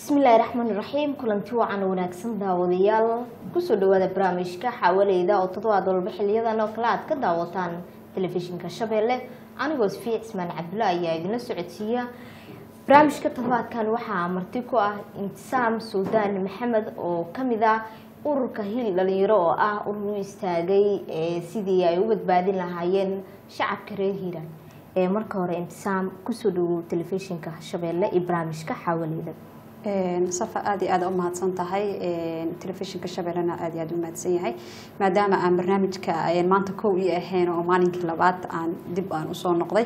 bismillaahi raxmaani raxiim kulanti wacan wanaagsan daawadayaal kusoo dhawaada barnaamijka xawaleyda oo toddobaad walba xiliyadan oo kale aad ka daawataan telefishinka shabeelle anigoo sfiic ismaan cabdulla ayaa idinla socodsiiya barnaamijka toddobaadkan waxaa marti ku ah intisaam suldaan maxamed oo kamid ah ururka hiil dhalinyaro oo ah urur u istaagay sidii ay u badbaadin lahaayeen shacabka reer hiiraan marka hore intisaam kusoo dhawow telefishinka shabeelle iyo barnaamijka xawaleyda safa aad iyo aad u mahadsan tahay telefishinka shabeellena aad iyo aad u mahadsan yahay maadaama aan barnaamijka maanta kow ii ahayn oo maalinkii labaad aan dib aan usoo noqday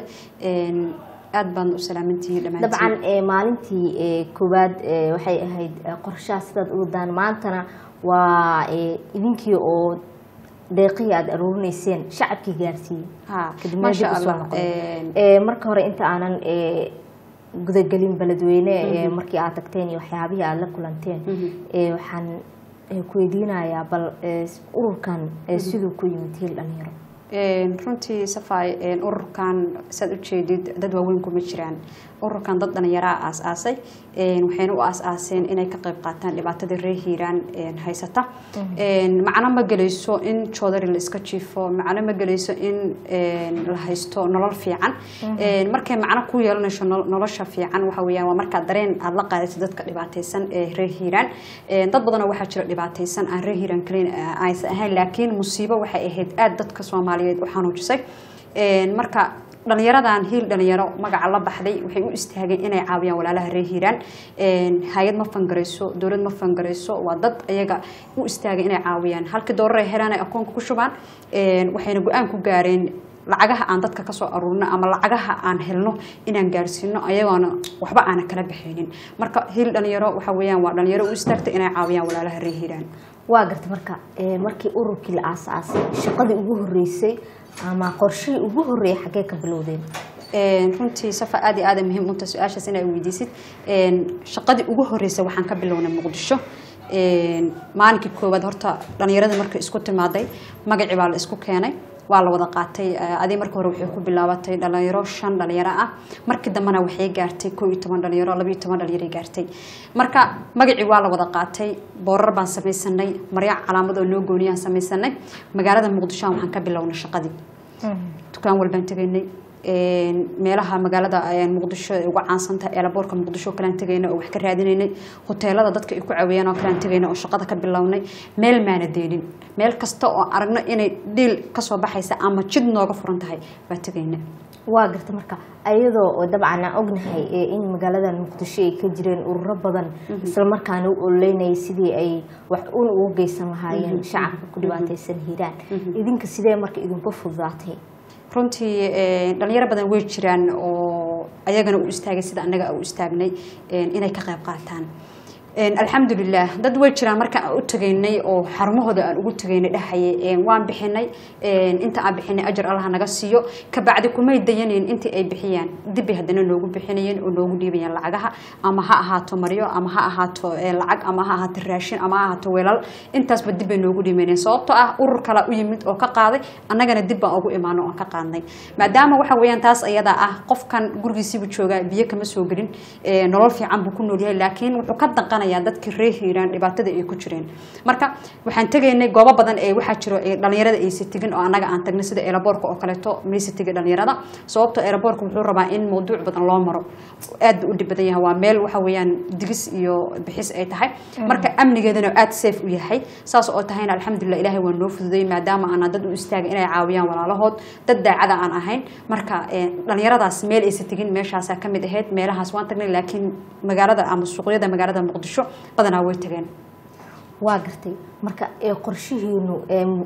aad baan u salaamantihiin dhammaantiin dabcan maalintii koowaad waxay ahayd qorshaha sidaad u wadaan maantana waa idinkii oo deeqihii aada aruurinayseen shacabkii gaarsiiyey ha kadibna maasha dib usoo allah noqday marka hore inta aanan gudagelin beledweyne markii aad tagteen iyo waxyaabihii aada la kulanteen waxaan ku weydiinayaa bal ururkan siduu ku yimid hiil dhalinyaro runtii safay ururkan saad ujeedid dad waaweyn kuma jiraan ururkan dad dhalinyaraa aas-aasay waxayna u aas-aaseen inay ka qayb qaataan dhibaatada reer hiiraan haysata macno ma gelayso in joodari la iska jiifo macno ma gelayso in la haysto nolol fiican markay macno ku yeelanayso nolosha fiican waxa weyaan waa markaa dareen aada la qaadayso dadka dhibaataysan ee reer hiiraan dad badanoo waxaa jira dhibaataysan aan reer hiiraan kaliin aysan ahayn laakiin musiibo waxay ahayd aada dadka soomaaliyeed u xanuujisay marka dhalinyaradan hiil dhalinyaro magaca la baxday waxay u istaageen inay caawiyaan walaalaha reer hiiraan hay-ad ma fangarayso dowlad ma fangarayso waa dad ayaga u istaagay inay caawiyaan halkii doorar ay helaan ay akoonka ku shubaan waxayna go-aan ku gaareen lacagaha aan dadka kasoo aruurino ama lacagaha aan helno inaan gaarsiino ayagoona waxba aana kala baxaynin marka hiil dhalinyaro waxa weyaan waa dhalinyaro u istaagtay inay caawiyaan walaalaha reer hiiraan waa garta marka markii ururkii la aasaasay shaqadii ugu horeysay ama qorshihii ugu horeeyay xaggee ka bilowdeen runtii safa aad iyo aada muhiim unta su-aashaas inaa weydiisid shaqadii ugu horeysay waxaan ka bilownay muqdisho maalinkii koowaad horta dhalinyaradii markay isku timaaday magacii baa la isku keenay waa la wada qaatay adi marka hore waxay ku bilaabatay dhalinyaro shan dhalinyaro ah markii dambena waxay gaartay koo iyo toban dhalinyaro labaiyo toban dhalinyaro gaartay marka magacii waa la wada qaatay boorar baan samaysanay marya calaamad oo noo gooniyaan samaysanay magaalada muqdisho waxaan ka bilownay shaqadii dukaan walbaan tegaynay meelaha magaalada muqdisho ay uga caansantahay eelaboorka muqdisho kalaan tegayna oo wax ka raadinaynay hoteelada dadka ay ku caweeyaan oo kalaan tegayna oo shaqada ka bilownay meel maana deenin meel kasta oo aragno inay dhiil kasoo baxaysa ama jid nooga furan tahay baa tegayna waa garta marka ayadoo oo dabcan aan ognahay in magaalada muqdisho ay ka jireen ururo badan isla markaana u ololeynayay sidii ay wax un ugu geysan lahaayeen shacabka ku dhibaataysan hiiraan idinka sidee marka idinku fududaatay runtii dhalinyaro badan way jiraan oo ayagana u istaagay sida anaga u istaagnay inay ka qayb qaataan alxamdulilah dad way jiraan markaan aan u tegaynay oo xarumahooda aan ugu tegaynay dhahayay waan bixinay inta aan bixinay ajar allah naga siiyo kabacdi kumay dayanayn intii ay bixiyaan dibbay haddana noogu bixinayeen oo noogu dhiibayaan lacagaha ama ha ahaato maryo ama ha ahaato lacag ama ha ahaato raashin ama ha ahaato weelal intaasba dibbay noogu dhiibanayeen sababtoo ah urur kala u yimid oo ka qaaday annagana dib baan ugu imaano oon ka qaadnay maadaama waxa weeyaan taas ayadaa ah qofkan gurigiisiibuu joogaa biyo kama soo gelin nolol fiican buu ku noolyahay laakiin wuxuu ka danqan dadka reer hiiraan dhibaatada ay ku jireen marka waxaan tegaynay goobo badan ee waxaa jiro dhalinyarada aysa tegin oo annaga aan tagnay sida eelaboorka oo kaleeto maysa tegay dhalinyarada sababto eelaboorka wuxuu rabaa in mawduuc badan loo maro aad buu u dhib badan yahay waa meel waxa weeyaan digis iyo bixis ay tahay marka amnigeedana aad safe u yahay saas oo tahayna alxamdulilah ilaahay waa noo fududay maadaama aanaa dad u istaagay inay caawiyaan walaalahood dad daacada aan ahayn marka dhalinyaradaas meel aysa tegin meeshaasaa kamid ahayd meelahaas waan tagnay laakiin magaalada ama suuqyada magaalada muqdisho badanaa way tageen waa gartay marka qorshihiinu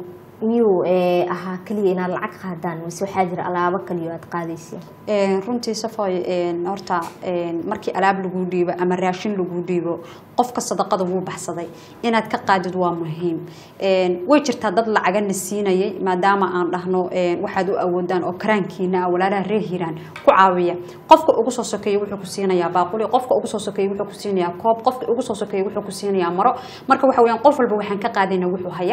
miyuu ahaa keliya inaad lacag qaadaan mise waxaa jira alaabo kaliyo aad qaadayseen runtii safoy horta markii alaab lagu dhiibo ama raashin lagu dhiibo qofka sadaqada wuu baxsaday inaad ka qaadid waa muhiim way jirtaa dad lacagana siinayay maadaama aan dhahno waxaad u awoodaan oo karaankiina ah walaalaha reer hiiraan ku caawiya qofka ugu soo sokeeyey wuxuu ku siinayaa baaquli qofka ugu soo sokeeyey wuxuu ku siinayaa koob qofka ugu soo sokeeyey wuxuu ku siinayaa maro marka waxa weeyaan qof walba waxaan ka qaadayna wuxuu haya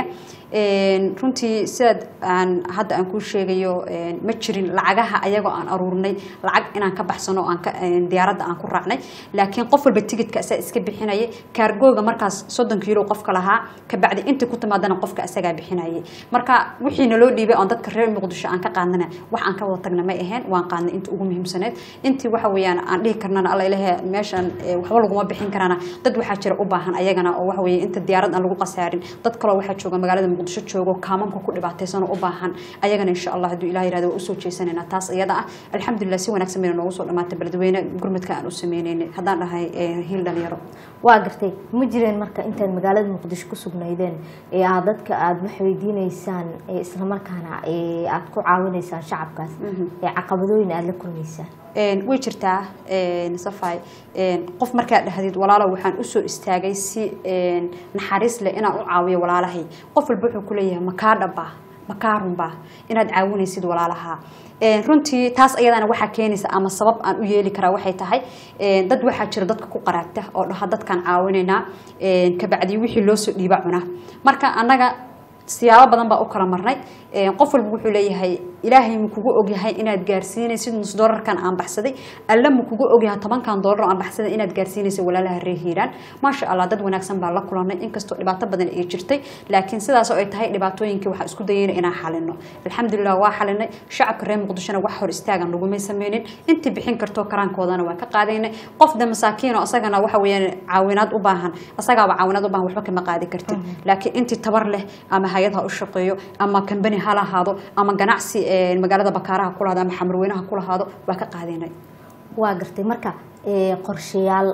runtii sidaad aan hadda aan kuu sheegayo ma jirin lacagaha ayagoo aan aruurnay lacag inaan ka baxsano aan ka diyaaradda aan ku raacnay laakiin qof walba tigidka asaa iska bixinayay kaargooga markaas soddon kiilo qofka lahaa kabacdi intii ku timaadana qofka asagaa bixinayay marka wixii naloo dhiibay oon dadka reer muqdisho aan ka qaadnana wax aan ka wada tagna may ahayn waan qaadnay inta ugu muhiimsaneed intii waxa weeyaan aan dhihi karnana alla ilahe meeshan waxba laguma bixin karana dad waxaa jira u baahan ayagana oo waxa weeye inta diyaarad aan lagu qasaarin dad kaloo waxaa jooga magaalada muqdisho joogo kaamamka ku dhibaataysan oo u baahan ayagana insha allah hadduu ilaah yirahdo waa usoo jeesanayna taas iyada ah alxamdulilah si wanaagsan bayna noogu soo dhamaatay beledweyne gurmadka aan u sameynaynay haddaan dhahay hiil dhalinyaro waa gartay ma jireen marka intaad magaalada muqdisho ku sugnaydeen ee aad dadka aada wax weydiineysaan ee islamarkaana ee aada ku caawinaysaan shacabkaas ee caqabadooyin aada la kulmaysaan way jirtaa safay qof markaad dhahdid walaalo waxaan usoo istaagay si naxariis leh inaan u caawiyo walaalahay qof walba wuxuu kuleeyahay makaa dhaba makaa runba inaad caawinaysid walaalaha runtii taas ayadana waxaa keenaysa ama sabab aan u yeeli karaa waxay tahay dad waxaa jira dadka ku qaraagta oo dhaha dadkaan caawinaynaa kabacdi wixii loo soo dhiiba cuna marka annaga siyaabo badan baa u kala marnay qof walba wuxuu leeyahay ilaahay ma kugu ogyahay inaad gaarsiinaysid nus doolarkan aan baxsaday alle ma kugu ogyahay tobankan doolar aan baxsaday inaad gaarsiinaysa walaalaha reer hiiraan maasha allah dad wanaagsan baa la kulanay inkastoo dhibaato badan ay jirtay laakiin sidaas oo ay tahay dhibaatooyinkii waxaan isku dayayna inaan xalino alxamdulilah waa xalinay shacabka reer muqdishona wax hor istaagan lagumay sameynin intii bixin kartoo karaankoodana waa ka qaadaynay qof de masaakiin oo asagana waxa weeyaan caawinaad u baahan asagaaba caawinaad u baahan waxba kama qaadi kartid laakiin intii tabar leh ama hay-ad ha u shaqeeyo ama kambani ha lahaado ama ganacsi magaalada bakaaraha ku lahaado ama xamarweynaha ku lahaado waa ka qaadaynay waa gartay marka qorshayaal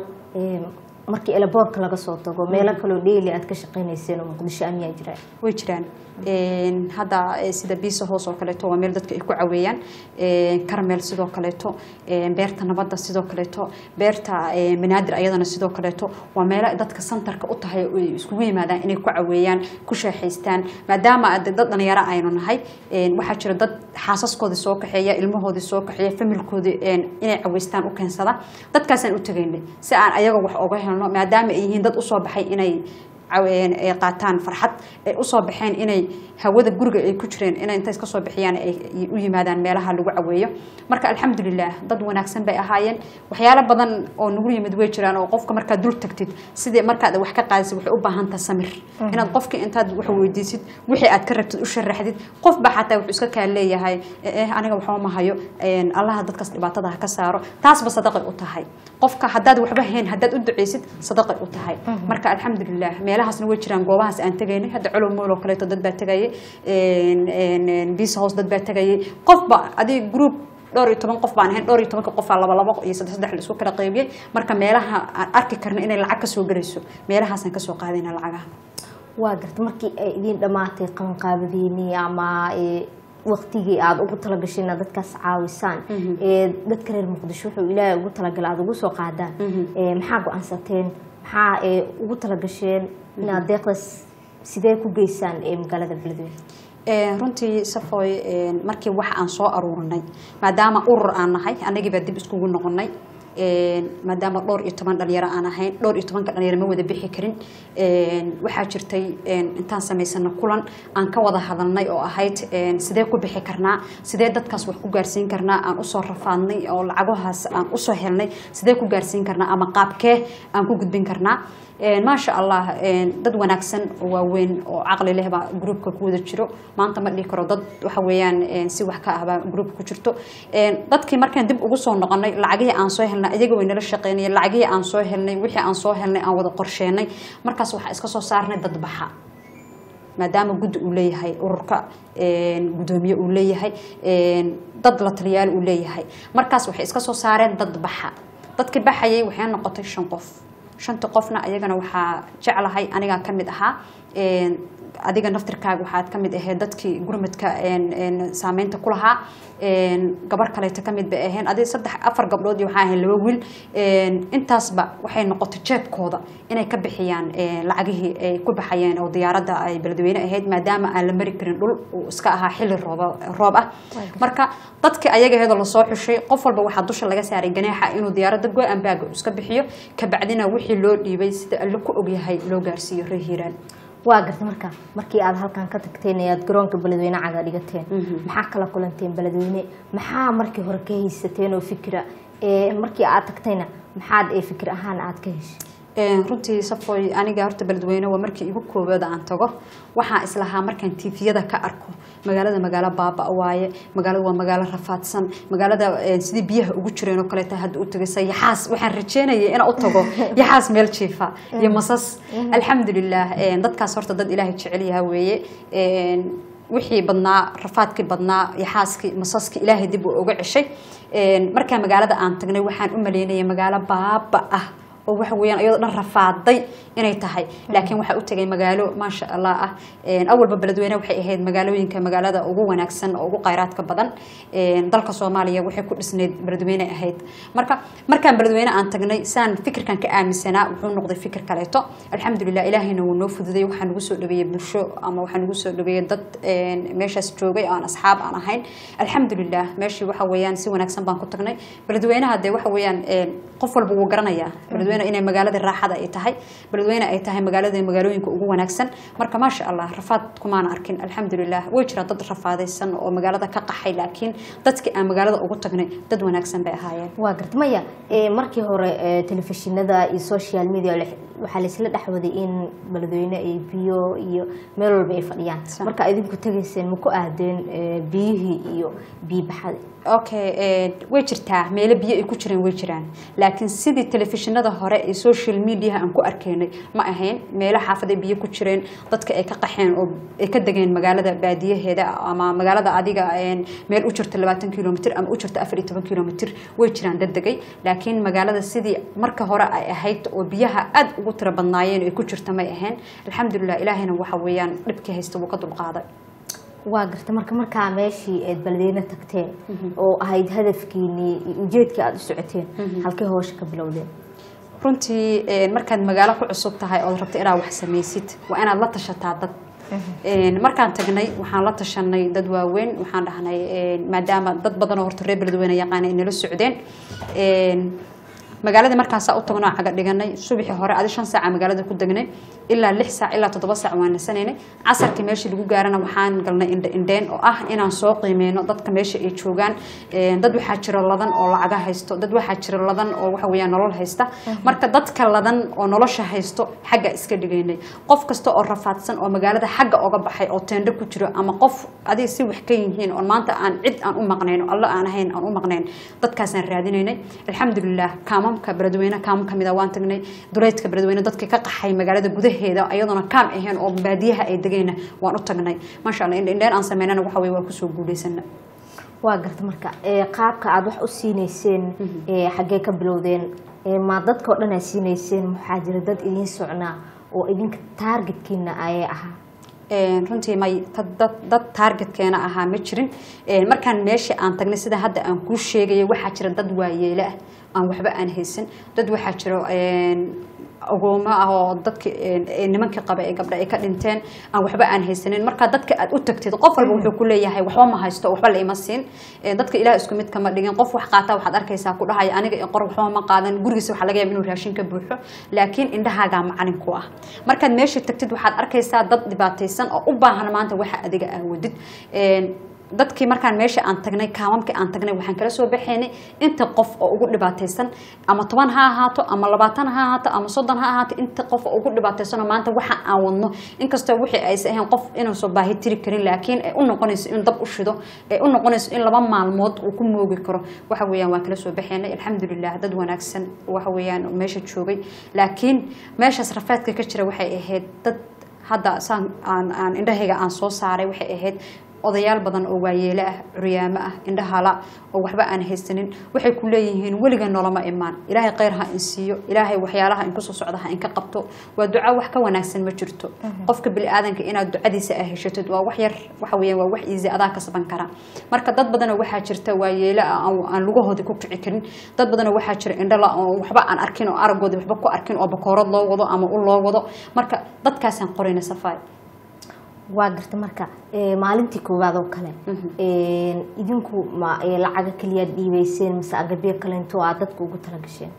markii elaboorka laga soo tago meelo kaloo dheeli aad ka shaqeynayseen oo muqdisho amiyaa jiraan way jiraan hadda sida biisa hoos oo kaleeto waa meel dadka ay ku caweeyaan karmeel sidoo kaleeto beerta nabadda sidoo kaleeto beerta manaadir ayadana sidoo kaleeto waa meelo dadka santarka u tahay ay iskugu yimaadaan inay ku caweeyaan ku sheexaystaan maadaama dad dhalinyaro aynu nahay waxaa jira dad xaasaskoodii soo kaxeeya ilmahoodii soo kaxeeya familkoodii inay caweystaan u keensada dadkaasaan u tegaynay si aan ayaga wax oga helno maadaama ay yihiin dad usoo baxay inay ay qaataan farxad ay usoo baxeen inay hawada guriga ay ku jireen inay intays ka soo bixiyaan ay u yimaadaan meelaha lagu caweeyo marka alxamdulilah dad wanaagsan bay ahaayeen waxyaalo badan oo nagu yimid way jiraan oo qofka markaad dul tagtid sidii markaad wax ka qaadisid waxay u baahan tahay samir inaad qofka intaad wax weydiisid wixii aad ka rabtid u sharaxdid qofba xataa wuxuu iska kaa leeyahay aniga waxba ma hayo allaha dadkaas dhibaatada ha ka saaro taasba sadaqay u tahay qofka haddaad waxba hayn haddaad u duceysid sadaqay u tahay marka alxamdulilah meelahaasna way jiraan goobahaas aan tegaynay hadda colow mool oo kaleeto dad baa tegayay biisa hoos dad baa tegayay qofba adig group dhowr iyo toban qof baan ahayn dhowr iyo tobanka qofaa laba labo iyo saddex saddex la isku kala qaybiyey marka meelaha aan arki karna inay lacag kasoo garayso meelahaasaan kasoo qaadayna lacagaha waa garta markii ay idiin dhammaatay qabanqaabadiinii ama waktigii aada ugu talagasheen inaad dadkaas caawisaan dadka reer muqdisho wuxuu ilaahay ugu talagalay aada ugu soo qaadaan maxaa go-aansateen maxaa ugu talagasheen inaad deeqdaas sidee ku geysaan magaalada beledweyne runtii safoy markii wax aan soo aruurinay maadaama urur aan nahay anagii baa dib iskugu noqonay maadaama dhowr iyo toban dhalinyaro aan ahayn dhowr iyo tobanka dhalinyaro ma wada bixi karin waxaa jirtay intaan samaysano kulan aan ka wada hadalnay oo ahayd sidee ku bixi karnaa sidee dadkaas wax ku gaarsiin karnaa aan usoo rafaadnay oo lacagahaas aan usoo helnay sidee ku gaarsiin karnaa ama qaabkee aan ku gudbin karnaa maasha allah dad wanaagsan oo waaweyn oo caqli leh baa groupka ku wada jiro maanta ma dhihi karo dad waxa weeyaan si wax ka ah baa groupka ku jirto dadkii markaan dib ugu soo noqonay lacagihii aan soo helnay iyaga way nala shaqeynayeen lacagihii aan soo helnay wixii aan soo helnay aan wada qorsheenay markaas waxaa iska soo saarnay dad baxa maadaama guddi uu leeyahay ururka gudoomiye uu leeyahay dad la taliyaal uu leeyahay markaas waxay iska soo saareen dad baxa dadkii baxayay waxay noqotay shan qof shanta qofna ayagana waxaa jeclahay anigaa ka mid ahaa Een, adiga naftirkaaga waxaad ka mid ahayd dadkii gurmadka een, een, saameynta ku lahaa Een, gabar kaleeto ka mid bay ahayn adi saddex afar gabdhood iyo waxaa ahayn laba wiil Een, intaasba waxay noqotay jeebkooda inay ka bixiyaan een, lacagihii ay ku baxayeen oo diyaaradda ay beledweyne ahayd maadaama aan la mari karin dhul uu iska ahaa xilli rooba- roob ah marka dadkii ayaga aheedoo lasoo xushay qof walba waxaa dusha laga saaray ganaaxa inuu diyaaradda go-an baaga uu iska bixiyo kabacdina wixii loo dhiibay sida alle ku ogyahay loo gaarsiiyo reer hiiraan waa garta marka markii aad halkan ka tagteen ee aad garoonka beledweyne caga dhigateen maxaa kala kulanteen beledweyne maxaa markii hore ka haysateen oo fikira ee markii aad tagtayna maxaad ee fikir ahaan aad ka heshay Een, runtii safoy aniga horta beledweyne waa markii igu koowaad aan tago waxaa islahaa markaan tiifiyada ka arko magaalada magaalo baaba waaye magaalada waa magaalo rafaadsan magaalada een, sidii biyaha ugu jireen oo kaleeta hadda u tagaysa yaxaas waxaan rajeynayay inaan u tago yaxaas meel jiifa iyo masas alxamdulilah een, dadkaas horta dad ilaahay jecel yaha weeye Een, wixii badnaa rafaadkii badnaa yaxaaskii masaskii ilaahay dib uu uga ceshay Een, markaa magaalada aan tagnay waxaan u maleynayay magaalo baaba ah oo waxa weeyaan iyadoo dhan rafaaday inay tahay laakiin waxaa u tegay magaalo maasha allah ah Een, awalba beledweyne waxay ahayd magaalooyinka magaalada ugu wanaagsan oo ugu khayraadka badan Een, dalka soomaaliya waxay ku dhisnayd beledweyne ahayd marka markaan beledweyne aan tagnay saan fikirkan ka aaminsanaa wuxuu noqday fikir kaleeto alxamdulilah ilaahayna wuu noo fududay waxaa nagu soo dhaweeyey bulsho ama waxaa nagu soo dhaweeyey dad een, meeshaas joogay oo aan asxaab aan ahayn alxamdulilah meeshii waxa weeyaan si wanaagsan baan ku tagnay beledweynaha dee waxa weeyaan een, qof walba wuu garanayaa beledweyne inay magaalada raaxada ay tahay beledweyne ay tahay magaalada magaalooyinka ugu wanaagsan marka maasha allah rafaad kumaana arkin alxamdulilah way jiraan dad rafaadaysan oo magaalada ka qaxay laakiin dadkii aan magaalada ugu tagnay dad wanaagsan bay ahaayeen waa garta maya ee markii hore ee, telefishinada iyo social media la- waxaa laisla dhexwaday in beledweyne ay biyo iyo meel walba ay fadhiyaan Sa- marka idinku tegayseen ma ku aadeen ee, biyihii iyo biyo baxada okay eh, way jirtaa meelo biyo ay ku jireen way jiraan laakiin sidii telefishinada hore ee social mediaha aan ku arkaynay ma ahayn meelo xaafaday biyo ku jireen dadka ay ka qaxeen oo ay ka degeen magaalada baadiyaheeda ama magaalada adiga een, meel u jirta labaatan kilomitr ama u jirta afar iyo toban kilomitr way jiraan dad degay laakiin magaalada sidii marka hore ay ahayd oo biyaha aad ugu tiro badnaayeen ay ku jirta may ahayn alxamdulilah ilaahayna waxa weeyaan dhibkii haysta wuu ka dulqaaday waa garta marka markaa meeshii eed beledweyne tagteen oo ahayd hadafkiinii iyo ujeedkii aada u socoteen halkay hoosha ka bilowdeen runtii een, markaad magaalo ku cusub tahay ood rabto inaad wax samaysid waa inaad la tashataa dad Een, markaan tagnay waxaan la tashanay dad waaweyn waxaan dhahnay een, maadaama dad badan oo horta reer beledweyne yaqaana ay nala socdeen Een, magaaladii markaasaa u tagnoo caga dhiganay subaxii hore adi shan saaca magaalada ku degnay ilaa lix saac ilaa toddoba saac waan nasanaynay casarkii meeshii lagu gaarana waxaan galnay indhe indheen oo ah inaan soo qiimeyno dadka meesha ay joogaan Een, dad waxaa jira ladan oo lacaga haysto dad waxaa jira ladan oo waxa weeyaan nolol haysta marka dadka ladan oo nolosha haysto xagga iska dhigaynay qof kasta oo rafaadsan oo magaalada xagga oga baxay oo teendho ku jiro ama qof adiga si wax ka yihiin oo maanta aan cid aan u maqnayn oo alla aan ahayn aan u maqnayn dadkaasaan raadinaynay alxamdulilah kaamamka beledweyne kaam kamid a waan tagnay duleydka beledweyne dadka ka qaxay magaalada gudaheeda iyadoona kaam ahayn oo baadiyaha ay degayna waan u tagnay maasha allah indhe indheen aan sameynana waxa weye waa kusoo guuleysana waa garta marka ee, qaabka aada wax u siineyseen ee, xaggee ka bilowdeen ee, ma dadka oo dhan aad siineyseen maxaa jira dad idiin socnaa oo idinka taargetkiina ayay ahaa Een, runtii may dad- dad dad taargetkeena ahaa ma jirin Een, markaan meeshii aan tagnay sida hadda aan kuu sheegaya waxaa jira dad waayeele ah aan waxba aan haysan dad waxaa jiro een, agoomo ah oo dadki een, ee nimankii qaba ee gabdha ay ka dhinteen aan waxba aan haysanin marka dadka aad u tagtid qof walba wuxuu ku leeyahay waxba ma haysto waxba la ima siin Een, dadka ilaah isku mid kama dhigin qof wax qaata waxaad arkaysaa ku dhahaya aniga i qor waxba ma qaadan gurigiisa waxaa laga yaaba inuu raashin ka buuxo laakiin indhahaagaa macalin ku ah markaad meesha tagtid waxaad arkaysaa dad dhibaataysan oo u baahan maanta waxa adiga aa wadid Een, dadkii markaan meesha aan tagnay kaamamkii aan tagnay waxaan kala soo baxaynay inta qof oo ugu dhibaataysan ama toban ha ahaato ama labaatan ha ahaato ama soddon ha ahaato inta qof oo ugu dhibaataysanoo maanta waxa aan wadno inkastoo wixii aysa ahayn qof inuusan baahi tiri karin laakiin ay u noqonayso in dab u shido ay u noqonayso in laba maalmood uu ku moogi karo waxa weeyaan waan kala soo baxaynay alxamdulilah dad wanaagsan waxa weeyaan meesha joogay laakiin meeshaas rafaadka ka jira waxay ahayd dad hadda saan aan aan indhahayga aan soo saaray waxay ahayd odayaal badan oo waayeelo ah curyaamo ah indhahala oo waxba aan haysanin waxay ku leeyihiin weliga noloma imaan ilaahay kheyr ha in siiyo ilaahay waxyaalaha in kusoo socda ha in ka qabto waa duco wax ka wanaagsan ma jirto qofka bili-aadanka inaad ducadiisa ah heshatid waa wax yar waxa weeyaan waa wax iisi adaa kasban kara marka dad badanoo waxaa jirta waayeelo ah aan- aan lugahoodii ku kici karin dad badanoo waxaa jira indhala oo waxba aan arkin oo aragoodii waxba ku arkin oo bakoorad loo wado ama u loo wado marka dadkaasaan qorayna safaay waa garta marka ee, maalintii koowaad oo kale ee, idinku ma ee, lacaga keliya dhiibeyseen mise agabyo kale intoo aad dadka ugu talagasheen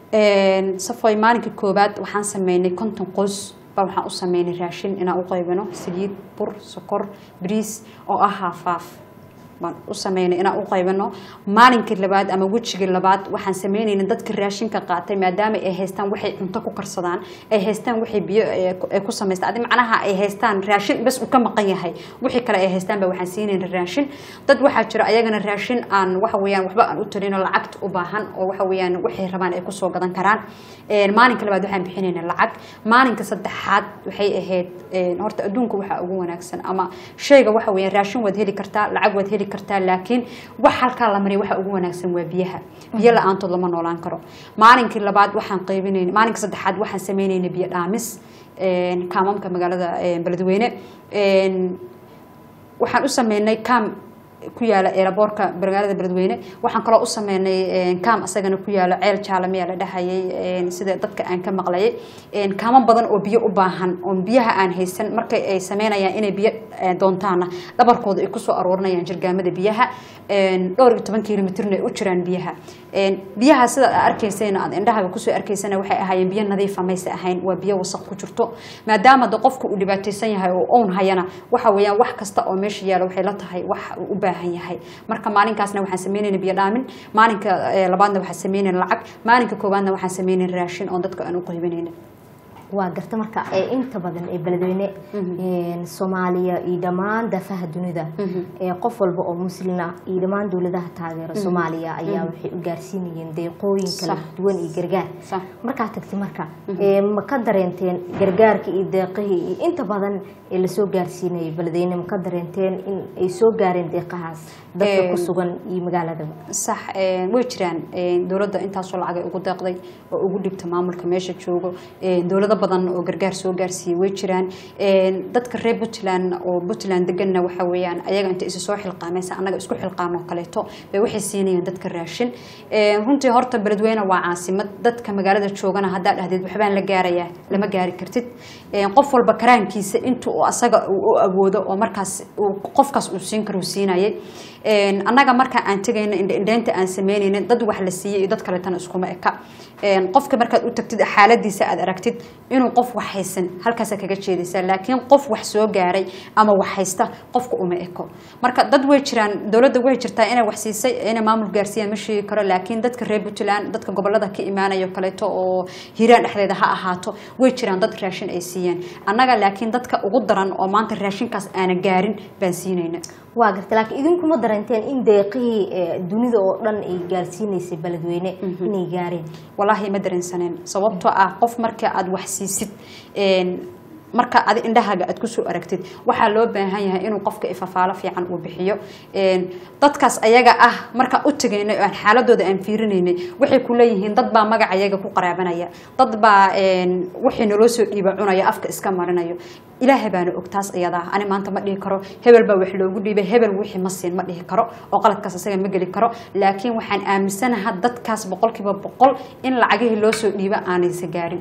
safoy maalinka koobaad waxaan sameynay konton qoys baa waxaan u sameynay raashin inaan u qaybino saliid bur sokor bariis oo ah haafaaf baan u sameynay inaan u qaybino maalinkii labaad ama wejigii labaad waxaan sameynayna dadka raashinka qaatay maadaama ay haystaan waxay cunto ku karsadaan ay haystaan waxay biyo ee ku- ay ku samaystaan adi macnaha ay haystaan raashin bas uu ka maqan yahay wixii kale ay haystaan baa waxaan siinayna raashin dad waxaa jira ayagana raashin aan waxa weeyaan waxba aan u tarino lacagta u baahan oo waxa weeyaan waxay rabaan ay kusoo gadan karaan Een, maalinka labaad waxaan bixinayna lacag maalinka saddexaad waxay ahayd een, horta adduunka waxaa ugu wanaagsan ama shayga waxa weeyaan raashin waad heli kartaa lacag waad heli kartaa laakiin wax halkaa la mariya waxa ugu wanaagsan waa biyaha biyo la-aantood lama noolaan karo maalinkii labaad waxaan qaybinayna maalinka saddexaad waxaan sameynayna biyo dhaamis een, kaamamka magaalada een, beledweyne Een, waxaan u sameynay kaam ku yaala eelaboorka magaalada beledweyne waxaan kaloo u sameynay kaam asagana ku yaalo ceel jaalamiya la dhahayay sida dadka aan ka maqlayay kaamo badan oo biyo u baahan oo biyaha aan haysan markay ay sameynayaan inay biyo doontaana dhabarkooda ay kusoo aroorinayaan jirgaamada biyaha dhowr iyo toban kilomitrna ay u jiraan biyaha biyaha sida aad arkaysayna aad indhahaga kusoo arkaysana waxay ahaayeen biyo nadiifa mayse ahayn waa biyo wasaq ku jirto maadaama de qofku uu dhibaataysan yahay oo own hayana waxa weeyaan wax kasta oo meesha yaala waxay la tahay wax uu u baahan yahay marka maalinkaasna waxaan sameynayna biyo dhaamin maalinka labaadna waxaan sameynayna lacag maalinka koowaadna waxaan sameynayna raashin oo dadka aan u qaybinayna waa garta marka ee inta badan ee beledweyne soomaaliya iyo dhammaan dafaha dunida ee qof walba oo muslina iyo dhammaan dowladaha taageera soomaaliya ayaa waxay u gaarsiinayeen deeqooyin kala Sax. duwan iyo gargaar Sax. markaa tagtay marka ee ma ka dareenteen gargaarka iyo deeqihii iyo inta badan ee lasoo gaarsiinayay beledweyne ma ka dareenteen in ay soo gaareen deeqahaas dadka Ee, ku sugan iyo magaaladaba sax way jiraan dowladda intaasoo lacagay ugu deeqday oo ugu dhibta maamulka meesha joogo dowlado badan oo gargaar soo gaarsiiyey way jiraan dadka reer puntland oo puntland deganna waxa weeyaan ayaga inta isu soo xilqaamaysa annaga isku xilqaamo kaleeto bay waxay siinayaan dadka raashin runtii horta beledweyne waa caasimad dadka magaalada joogana haddaa dhahdeed waxbaan la gaarayaa lama gaari kartid qof walba karaankiisa inta uu asaga uu u awoodo oo markaas uu- qofkaas uu siin karo uu siinayay Een, annaga marka aan tegayna indheynta aan sameynayna dad wax la siiyey iyo dad kaletana iskuma eka Een, qofka markaad u tagtid xaaladiisa aad aragtid inuu qof wax haysan halkaasa kaga jeedaysaa laakiin qof wax soo gaaray ama wax haysta qofka uma eko marka dad way jiraan dowladda way jirtaa inay wax siisay inay maamul gaarsiiyaan ma sheegi karo laakiin dadka reer puntland dadka gobolada ka imaanayo kaleeto oo hiiraan dhexdeeda ha ahaato way jiraan dad raashin ay siiyeen annaga laakiin dadka ugu daran oo maanta raashinkaas aana gaarin baan siinayna waa garta laakiin idinkuma darenteen in deeqihii ee dunida oo dhan ay gaarsiinaysay beledweyne inay gaareen walaahi ma dareensaneen sababtoo ah qof marka aad wax siisid een, marka adi indhahaaga aad kusoo aragtid waxaa loo baahan yahay inuu qofka ifafaalo fiican uu bixiyo Een, dadkaas ayaga ah marka u tagaynay oo aan xaaladooda aan fiirinaynay waxay ku leeyihiin dad baa magaca ayaga ku qaraabanaya dad baa een, wixii naloo soo dhiiba cunaya afka iska marinayo ilaahay baana og taas iyadaa ani maanta ma dhihi karo hebel baa wax loogu dhiibay hebel wixii ma siin ma dhihi karo oo qaladkaas isaga ma geli karo laakiin waxaan aaminsanaha dadkaas boqolkiiba boqol in lacagihii loo soo dhiiba aanaysa gaarin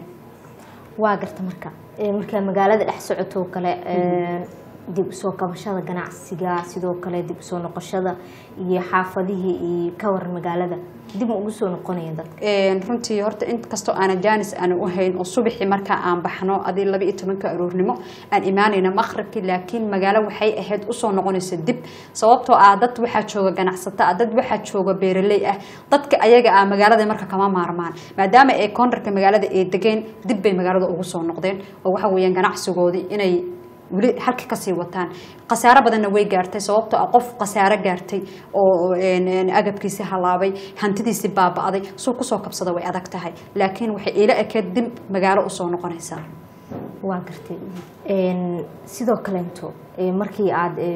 waa garta marka ee markaa magaalada dhex socoto oo kale ee, dib usoo kabashada ganacsiga sidoo kale dib usoo noqoshada iyo xaafadihii iyo ka waran magaalada dib ma ugu soo noqonayeen dadka Een, runtii horta inkastoo aanan jaanis aana u hayn oo subaxii markaa aan baxno adii laba iyo tobanka aroornimo aan imaanayna maqribkii laakiin magaalo waxay ahayd usoo noqonaysa dib sababtoo ah dad waxaa jooga ganacsato ah dad waxaa jooga beeraley ah dadka ayaga ah magaalada marka kama maarmaan maadaama ay koondarka magaalada ay degeen dib bay magaalada ugu soo noqdeen oo waxa weeyaan ganacsigoodii inay weli halka kasii wataan khasaaro badanna way gaartay sababtoo ah qof khasaaro gaartay oo een, een, agabkiisi halaabay hantidiisi baaba'day suu kusoo kabsada way adag tahay laakiin waxay ila ekeed dib magaalo usoo noqonaysaa waa gartay Een, sidoo kalento ee, markii aad ee,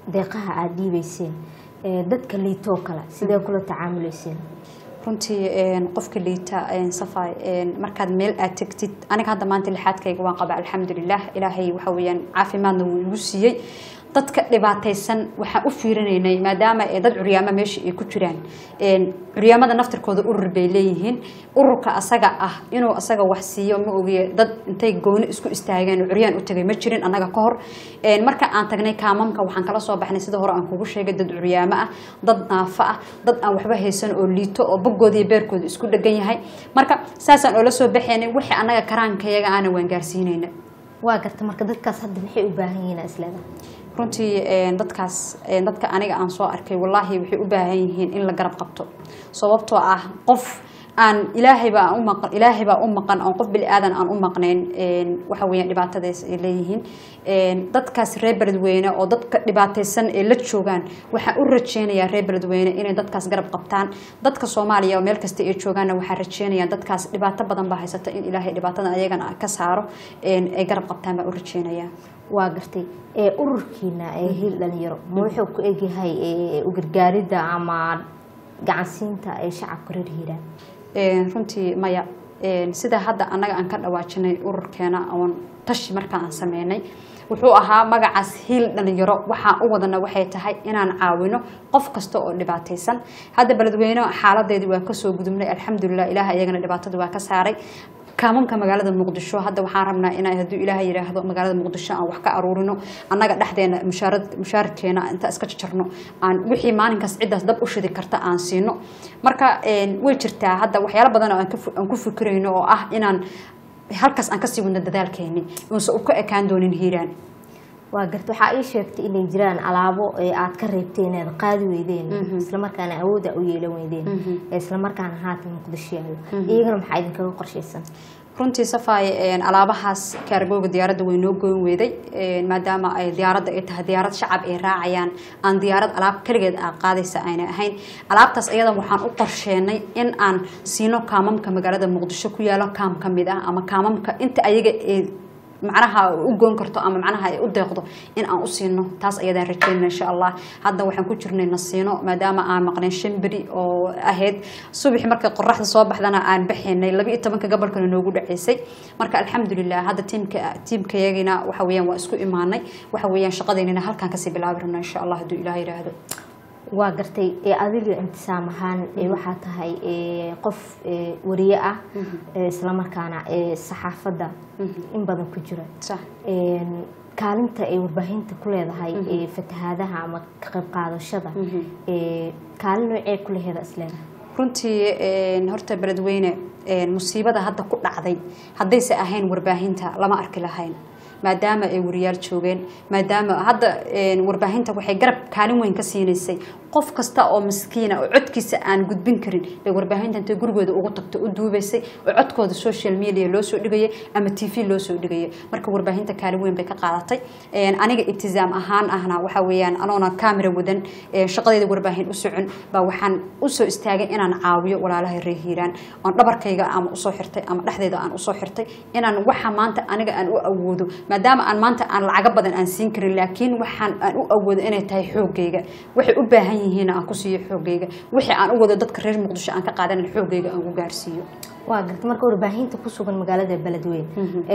deeqaha aada dhiibeyseen ee, dadka liitoo kale sidee kula tacaamuleyseen runtii een, qofka liita een, safay een, markaad meel aad tegtid aniga hadda maanta lixaadkayga waan qabaa alxamdulilah ilaahay waxa weeyaan caafimaadna wuu igu siiyey dadka dhibaataysan waxaan u fiirinaynay maadaama ee dad curyaamo meesha ay ku jiraan een, curyaamada naftirkooda urur bay leeyihiin ururka asaga ah inuu asaga wax siiyo ma ogiye dad intay gooni isku istaageen oo curyaan u tagay ma jirin annaga ka hor Een, marka aan tagnay kaamamka waxaan kala soo baxnay sida hore aan kugu sheegay dad curyaamo ah dad naafo ah dad aan waxba haysan oo liito oo boggooda iyo beerkooda isku dhegan yahay marka saasaan oola soo baxaynay wixii annaga karaankayaga aana waan gaarsiinayna waa garta marka dadkaas hadda maxay u baahan yihiin isleeda runtii een, dadkaas een, dadka aniga aan soo arkay wallaahi waxay u baahan yihiin in la garab qabto sababtoo ah qof aan ilaahayba aan u maqan ilaahaybaa u maqan oon qof bili aadan aan u maqnayn een, waxa weeyaan dhibaatadaas ay leeyihiin een, dadkaas reer beledweyne oo dadka dhibaataysan ee la joogaan waxaan u rajeynayaa reer beledweyne inay dadkaas garab qabtaan dadka soomaaliya oo meel kasta ay joogaanna waxaan rajeynayaa dadkaas dhibaato badan baa haysata in ilaahay dhibaatada ayagana ka saaro een, ay garab qabtaan baan u rajeynayaa waa gartay ee ururkiina ee hiil dhalinyaro ma wuxuu ku egyahay ee, u gargaaridda ama gacansiinta ee shacabka reer hiiraan Een, runtii maya een, sida hadda annaga aan ka dhawaajinay ururkeena oon tashi markaan aan sameynay wuxuu ahaa magacaas hiil dhalinyaro waxaan u wadana waxay tahay inaan caawino qof kasta oo dhibaataysan hadda beledweyne xaaladeedii waa kasoo gudubnay alxamdulilah ilaah iyagana dhibaatadii waa ka saaray kaamamka magaalada muqdisho hadda waxaan rabnaa inaan hadduu ilaahay yidhaahdo magaalada muqdisho aan wax ka aruurino annaga dhexdeena mushaarad mushaarkeena inta iska jarno aan wixii maalinkaas ciddaas dab u shidi karta aan siino marka een, way jirtaa hadda waxyaalo badan oo aan ka fu- aan ku fikirayno oo ah inaan halkaas aan kasii wadno dadaalkeeni uunse u ka ekaan doonin hiiraan waa garta waxaa ii sheegtay inay jiraan alaabo ee aad ka reebteen eed qaadi weydeen islamarkaana awooda u yeelan weydeen ee islamarkaana haatan muqdisho yaalo iyagana maxaa idinkaga qorshaysan runtii safay een, alaabahaas kaargooga diyaaradda way noo goyn weeday een, maadaama ay diyaaradda ay tahay diyaarad shacab ay raacayaan aan diyaarad alaab keligeed aa qaadaysa ayna ahayn alaabtaas ayada waxaan u qorsheenay in aan siino kaamamka magaalada muqdisho ku yaalo kaam ka mid ah ama kaamamka inta ayaga ay macnaha u goon karto ama macnaha ay u deeqdo in aan u siino taas ayadaan rajeynayna insha allah hadda waxaan ku jirnay nasiino maadaama aan maqnay shan beri oo ahayd subaxi markay qoraxda soo baxdana aan baxaynay laba iyo tobanka gobolkana noogu dhaceysay marka alxamdulilah hadda tiimka tiimkayagina waxa weeyaan waa isku imaanay waxa weeyaan shaqadeynina halkaan kasii bilaabi rabnaa insha allah hadduu ilaah yidhaahdo waa gartay ee adiga intisaam ahaan ee waxaa tahay ee qof ee wariye ah ee islamarkaana ee saxaafadda in badan ku jira sax Een, kaalinta ay warbaahinta ku leedahay ee fatahaadaha ama ka qayb qaadashada ee kaalin noocee ku laheeda isleedahay runtii een, horta beledweyne een, musiibada hadda ku dhacday haddayse ahayn warbaahinta lama arki lahayn maadaama ay wariyaal joogeen maadaama hadda een, warbaahinta waxay garab kaalin weyn ka siinaysay qof kasta oo miskiina oo codkiisa aan gudbin karin bay warbaahinta intay gurigooda ugu tagto u duubaysay oo codkooda social media loo soo dhigayay ama t v loo soo dhigayay marka warbaahinta kaalin weyn bay ka qaadatay Een, aniga ibtisaam ahaan ahna waxa weeyaan anoona kaamira wadan ee, shaqadeeda warbaahin u socon baa waxaan usoo istaagay inaan caawiyo walaalaha reer hiiraan oon dhabarkayga ama usoo xirtay ama dhexdeeda aan usoo xirtay inaan waxa maanta aniga aan u awoodo maadaama aan maanta aan lacago badan aan siin karin laakiin waxaan aan u awoodo inay tahay xoogayga waxay u baahan yihiin aan ku siiyo xoogayga wixii aan u wado dadka reer muqdisho aan ka qaadan xoogayga aan u gaarsiiyo waa garta marka warbaahinta ku sugan magaalada beledweyne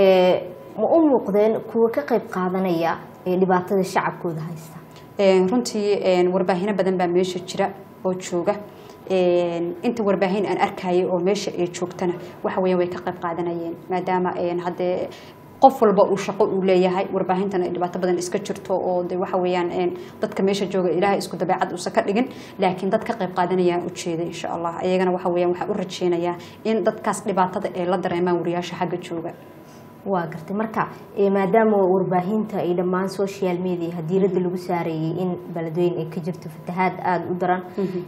ee ma u muuqdeen kuwa ka qayb qaadanaya ee dhibaatada shacabkooda haysta Een, runtii een, warbaahino badan baa meesha jira oo jooga Een, inta warbaahin aan arkayay oo meesha ay joogtana waxa weeyaan way ka qayb qaadanayeen maadaama een, haddee qof walba uu shaqo uu leeyahay warbaahintana ay dhibaato badan iska jirto oo de waxa weeyaan een, dadka meesha jooga ilaahay isku dabeecad uusan ka dhigin laakiin dad ka qayb qaadanayaan ujeeda insha allah iyagana waxa weeyaan waxaan u rajeynayaa in dadkaas dhibaatada ay la dareemaan wariyaasha xagga jooga waa gartay marka ee, maadaama warbaahinta ay dhammaan social media hadiirada lagu saareeyay in beledweyne ay ka jirto fatahaad aada u daran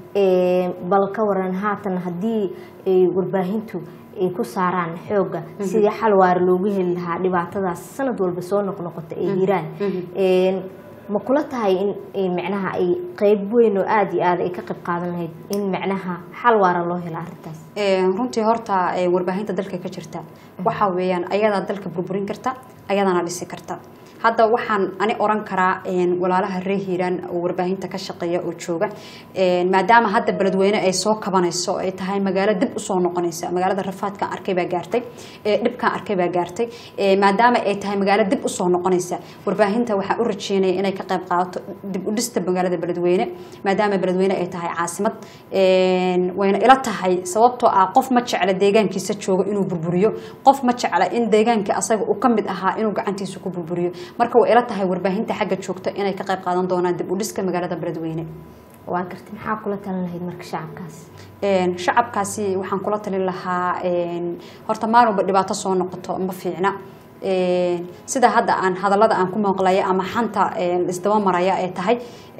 ee, bal ka waran haatan haddii ay warbaahintu ay ku saaraan xooga sidii xal waara loogu heli lahaa dhibaatadaas sanad walba soo noqnoqota ee hiiraan Een, ma kula tahay in in macnaha ay qeyb weyn oo aada iyo aada ay ka qayb qaadan lahayd in macnaha xal waara loo helo arrintaas Een, runtii horta ee, warbaahinta dalka ka jirta waxa weeyaan ayadaa dalka burburin karta ayadana dhisi karta hadda waxaan ani oran karaa walaalaha reer hiiraan oo warbaahinta ka shaqeeya oo jooga maadaama hadda beledweyne ay soo kabanayso ay tahay magaalo dib usoo noqonaysa magaalada rafaadkaan arkay baa gaartay dhibkaan arkay baa gaartay maadaama ay tahay magaalo dib usoo noqonaysa warbaahinta waxaan u rajeynaya inay ka qayb qaadato dib u dhista magaalada beledweyne maadaama beledweyne ay tahay caasimad wayna ila tahay sababtoo ah qof ma jecla deegaankiisa jooga inuu burburiyo qof ma jecla in deegaankii asaga uu ka mid ahaa inuu gacantiisa ku burburiyo marka way ila tahay warbaahinta xagga joogta inay ka qayb qaadan doonaan dib u dhiska magaalada beledweyne waa gartay maxaa kula talin lahayd marka shacabkaas shacabkaasi waxaan kula talin lahaa horta maalinba dhibaato soo noqoto ma fiicna sida hadda aan hadalada aan ku mooqlaya ama xanta isdaba maraya ay tahay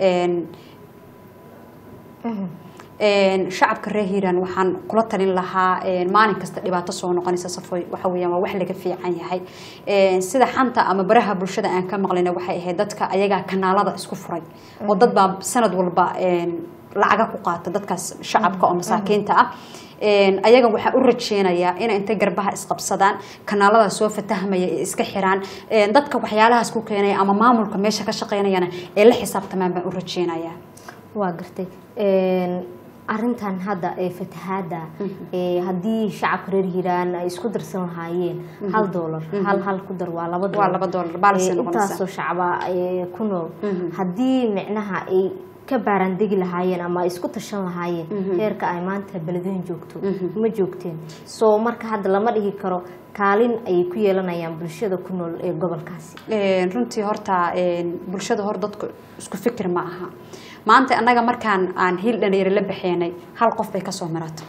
shacabka reer hiiraan waxaan kula talin lahaa maalin kasta dhibaato soo noqonaysa safoy waxa weeyaan waa wax laga fiican yahay sida xanta ama baraha bulshada aan ka maqlayna waxay ahayd dadka ayagaa kanaalada isku furay oo dad baa sanad walba lacaga ku qaata dadkaas shacabka oo masaakiinta ah ayaga waxaa u rajeynayaa inay intay garbaha isqabsadaan kanaalada soo fatahmaya ee iska xiraan dadka waxyaalahaas ku keenaya ama maamulka meesha ka shaqeynayana ee la xisaabtamaan baan u rajeynayaa waa gartay arintan hadda ee fatahaada haddii shacabka reer hiiraan ay isku darsan lahaayeen hal doolar hal hal ku dar waa laba waa laba doolar baalsay noqonaysaa intaasoo shacaba ku nool haddii micnaha ay ka baaraandegi lahaayeen ama ay isku tashan lahaayeen heerka ay maanta beledweyn joogto ma joogteen soo marka hadda lama dhihi karo kaalin ayay ku yeelanayaan bulshada ku nool ee gobolkaasi runtii horta bulshada hor dadku isku fikir ma aha maanta annaga markaan aan hiil dhalinyaro la baxeenay hal qof bay kasoo marato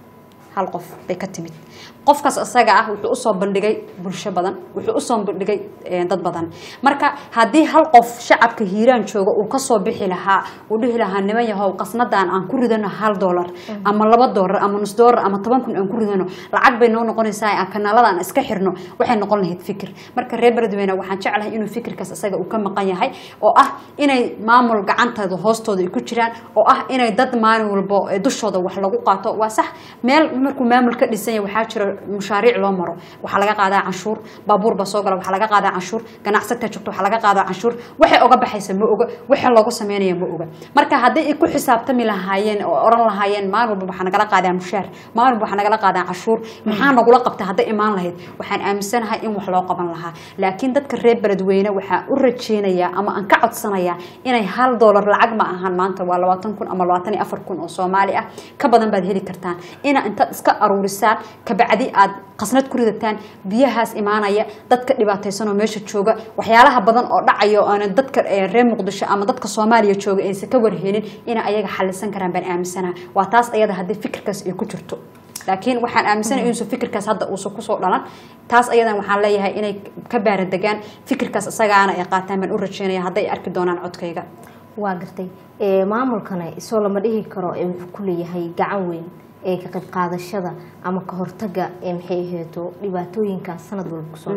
hal qof bay ka timid qofkaas isaga ah wuxuu usoo bandhigay bulsho badan wuxuu usoo bandhigay dad badan marka haddii hal qof shacabka hiiraan jooga uu kasoo bixi lahaa uu dhihi lahaa niman yahow qasnadan aan ku ridano hal doolar ama laba doolar ama nus doolar ama toban kun aan ku ridano lacag bay noo noqonaysaa aan kanaalada aan iska xirno waxay noqon lahayd fikir marka reer beledweyne waxaan jeclahay inuu fikirkaas isaga uu ka maqan yahay oo ah inay maamul gacantooda hoostooda ay ku jiraan oo ah inay dad maalin walbo dushooda wax lagu qaato waa sax meel markuu maamul ka dhisan yahay waxaa jira mushaariic loo maro waxaa laga qaadaa canshuur baabuur baa soo gala waxaa laga qaadaa canshuur ganacsataa joogto waxaa laga qaadaa canshuur waxay oga baxaysa ma oga waxa loogu sameynaya ma oga marka haddii ay ku xisaabtami lahaayeen oo oran lahaayeen maalin walba waxaa nagala qaadaa mushaar maalin walba waxaa nagala qaadaa canshuur maxaa nagula qabta hadday imaan lahayd waxaan aaminsanahay in wax loo qaban lahaa laakiin dadka reer beledweyne waxaa u rajeynayaa ama aan ka codsanayaa inay hal doolar lacag ma ahan maanta waa labaatan kun ama labaatan iyo afar kun oo soomaali ah ka badan baad heli kartaan ina intaad iska aruurisaan kabacdi aad qasnad ku ridataan biyahaas imaanaya dadka dhibaataysanoo meesha jooga waxyaalaha badan oo dhacayo oona dadka reer muqdisho ama dadka soomaaliya jooga aysan ka warhelin inay ayaga xalisan karaan baan aaminsanaha waa taas ayada haddii fikirkaas ay ku jirto laakiin waxaan aaminsanaya inuusan fikirkaas hadda uusan kusoo dhalan taas ayadan waxaan leeyahay inay ka baaradegaan fikirkaas isagaana ay qaataan baan u rajeynaya hadday arki doonaan codkayga waa gartay maamulkana isoo lama dhihi karo ee wuxuu ku leeyahay gacan weyn ee ka qayb qaadashada ama ka hortaga ee maxay aheeto dhibaatooyinkaas sanad walba kusoo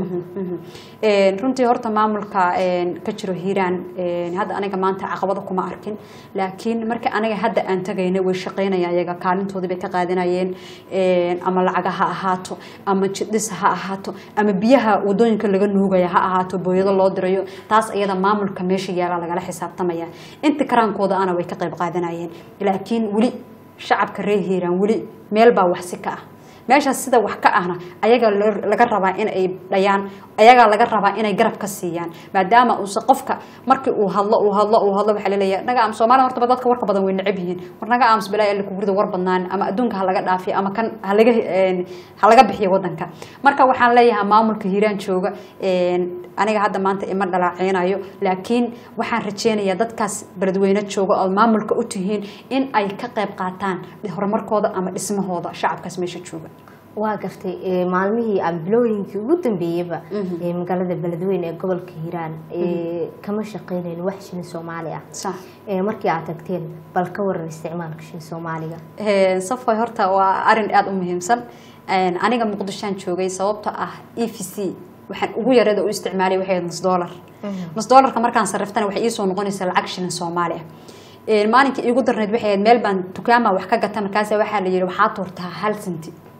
runtii horta maamulka ka jiro hiiraan hadda aniga maanta caqabada kuma arkin laakiin marka aniga hadda aan tagayna way shaqeynaya ayaga kaalintoodii bay ka qaadanayeen ama lacaga ha ahaato ama jidhis ha ahaato ama biyaha wadooyinka laga nuugaya ha ahaato booyado loo dirayo taas iyada maamulka meesha yaala lagala xisaabtamaya inta karaankooda ana way ka qayb qaadanayeen laakiin weli shacabka reer hiiraan weli meel baa waxsi ka ah meeshaas sida wax ka ahna ayaga laga rabaa in ay dhayaan ayagaa laga rabaa inay garab ka siiyaan maadaama uuse qofka markii uu hadlo uu hadlo uu hadlo waxaa laleeyahay naga aamus soomaalida horta dadka warka badan way necab yihiin war naga aamus balaa alla kugurida war badnaan ama adduunka ha laga dhaafiyo ama kan halaga ha laga bixiyo wadanka marka waxaan leeyahay maamulka hiiraan jooga aniga hadda maanta ima dhalaaceynayo laakiin waxaan rajeynayaa dadkaas beledweyne jooga oo maamulka u tihiin in ay ka qayb qaataan horumarkooda ama dhismahooda shacabkaas meesha jooga waa gartay maalmihii ambilooyinkii ugu dambeeyaba ee magaalada beledweyne ee gobolka hiiraan kama shaqeynayn wax shini soomaali ah markii aad tagteen bal ka waran isticmaalka shini soomaaliga safoy horta waa arin aada u muhiimsan aniga muqdishoan joogay sababta ah e v c waxaan ugu yareeda u isticmaalay waxay nus dollar nus dollarka markaan sarriftana waxay iisoo noqonaysaa lacag shilin soomaali ah maalinkii iigu darneyd waxay ahayd meel baan dukaama wax ka gata markaasa waxaa la yidhi waxaa tuurtaa hal senti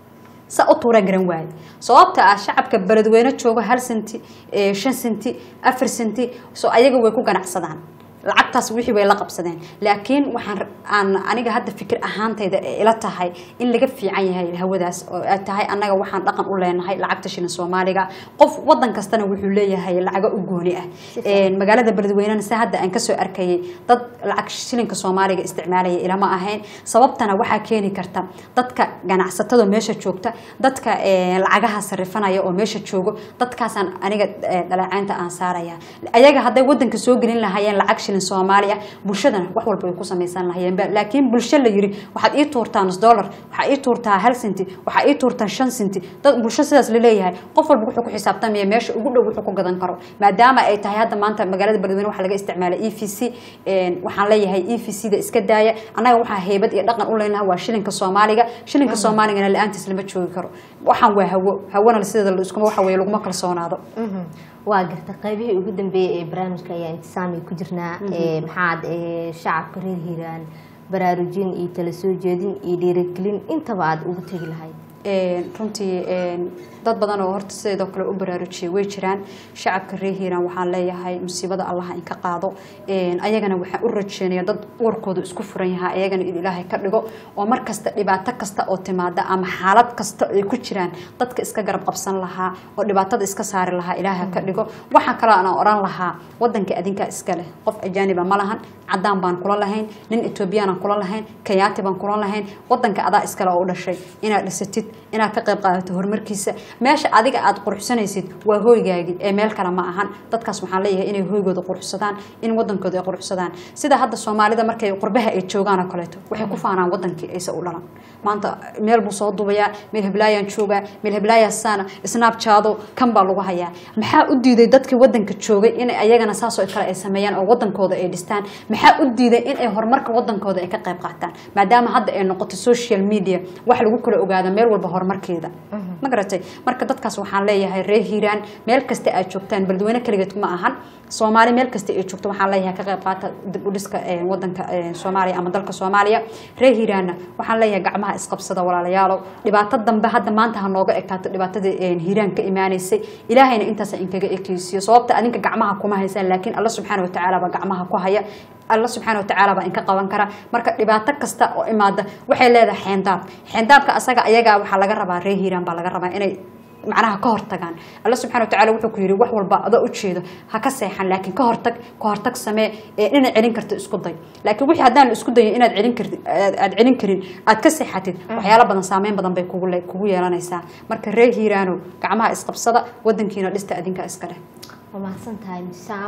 sa u tuuraan garan waaye sababta ah shacabka beledweyne jooga hal senti eh, shan senti afar senti so ayaga way ku ganacsadaan lacagtaas wixii way la qabsadeen laakiin waxaan aan aniga hadda fikir ahaantayda ee ila tahay in laga fiican yahay hawadaas oo ay tahay annaga waxaan dhaqan u leenahay lacagta shilin soomaaliga qof wadan kastana wuxuu leeyahay lacago u gooni ah Een, magaalada beledweynena se hadda aan kasoo arkayay dad lacag shilinka soomaaliga isticmaalaya ilama ahayn sababtana waxaa keeni karta dadka ganacsatada meesha joogta dadka eh, lacagaha sarifanaya oo meesha joogo dadkaasaan aniga eh, dhaleecaynta aan saaraya ayaga hadday wadanka soo gelin lahaayeen lacag shilin soomaali ah bulshadana wax walba way ku samaysan lahayeen Ba- laakiin bulsho la yiri waxaad ii tuurtaa nus dollar waxaa ii tuurtaa hal senti waxaa ii tuurtaa shan senti dad bulsho sidaas la leeyahay qof walba wuxuu ku xisaabtamaya meesha ugu dhow wuxuu ku gadan karo maadaama ay tahay hadda maanta magaalada beledweyne waxaa laga isticmaala e v c waxaan leeyahay e v c da iska daaya annaga waxaa heybad iyo dhaqan u leenahay waa shilinka soomaaliga shilinka soomaaligana la-aantiis lama joogi karo waxaan waa hawo hawona sideeda iskuma waxa weye laguma kalsoonaado Mhm. waa garta qaybihii ugu dambeeyay ee barnaamijka ayaa intisaami ku jirnaa ee maxaad ee shacabka reer hiiraan baraarujin iyo tala soo jeedin iyo dhiirigelin intaba aad ugu tegi lahayd Een, runtii een, dad badan oo horta sidoo kale u baraarujiyay way jiraan shacabka reer hiiraan waxaan leeyahay musiibada allaha in ka qaado Een, ayagana waxaan u rajeynaya dad warkooda isku furan yahaa ayagana in ilaahay ka dhigo oo mar kasta dhibaato kasta oo timaada ama xaalad kasta ay ku jiraan dadka iska garab qabsan lahaa oo dhibaatada iska saari lahaa ilaaha ka dhigo waxaa kaloo aan oran lahaa wadanka adinkaa iska leh qof ajaaniba ma lahan cadaan baan kula lahayn nin etoobiyaanan kula lahayn kenyaati baan kula lahayn wadanka adaa iskale oo u dhashay inaad dhisatid inaad ka qayb qaadato horumarkiisa meesha adiga aad quruxsanaysid waa hooygaagii ee meel kale ma ahan dadkaas waxaan leeyahay inay hooygooda quruxsadaan in wadankooda ay quruxsadaan sida hadda soomaalida markay qurbaha ay joogaan oo kaleeto waxay ku faanaan wadankii aysa u dhalan maanta meel buu soo dubayaa meel heblaayaan joogaa meel heblaayaasaana snapchaado kan baa lagu hayaa maxaa u diiday dadkii wadanka joogay in ayagana saasoo kale ay sameeyaan oo wadankooda ay dhistaan maxaa u diiday in ay horumarka wadankooda ay ka qayb qaataan maadaama hadda ay noqoto social media wax lagu kala ogaado meel walba horumarkeeda ma garatay marka dadkaas waxaan leeyahay reer hiiraan meel kasta aad joogtaan beledweyne kaligeed ma ahan soomaali meel kasta ay joogto waxaan leeyahay ka qayb qaata dib u dhiska eh, wadanka eh, soomaaliya ama dalka soomaaliya reer hiiraanna waxaan leeyahay gacmaha isqabsada walaalayaalow dhibaato dambe hadda maanta ha nooga ekaato dhibaatadii eh, hiiraan ka imaanaysay ilaahayna intaas inkaga ekeysiyo sababta adinka gacmaha kuma haysaan laakiin alla subxaana watacaala baa gacmaha ku haya alla subxaana watacaala baa inka qaban kara marka dhibaato kasta oo imaada waxay leedahay xeendaab xeendaabka asaga ayagaa waxaa laga rabaa reer hiiraan baa laga rabaa inay macnaha ka hortagaan alla subxana watacaala wuxuu ku yidhi wax walba adoo ujeedo ha ka seexan laakiin ka hortag ka hortag samee ee inaad celin karto isku day laakiin wixii haddaan la isku dayin inaad celin kartid aad aad celin karin aad ka seexatid waxyaalo badan saameyn badan bay kugu le- kugu yeelanaysaa marka reer hiiraano gacmaha isqabsada wadankiina dhista adinka iska leh waa mahadsan tahay sam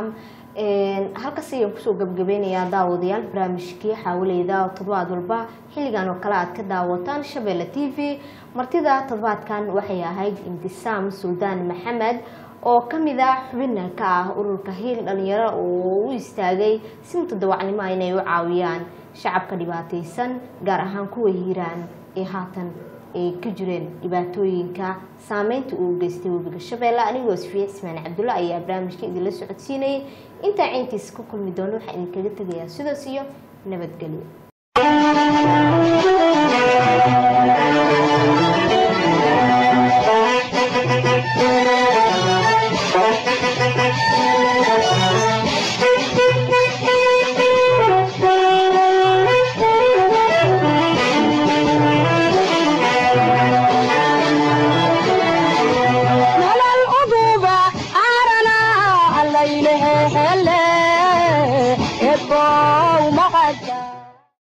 halkaas ayaan kusoo gabagabeynayaa daawadayaal barnaamijkii xaawaleyda oo toddobaad walba xilligan oo kale aad ka daawataan shabeelle t v martida toddobaadkan waxay ahayd intisaam suldaan maxamed oo kamid ah xubina ka ah ururka hiil dhalinyaro oo u istaagay si mutadawacnimo inay u caawiyaan shacabka dhibaataysan gaar ahaan kuwa hiiraan ee haatan ay ka jireen dhibaatooyinka saameynta uu geystay webiga shabeelle anigoo sfiya cismaan cabdulla ayaa barnaamijka idinla socodsiinayay intaa cayntiisa ku kulmi doono waxaa idinkaga tegayaa sidaas iyo nabadgelyo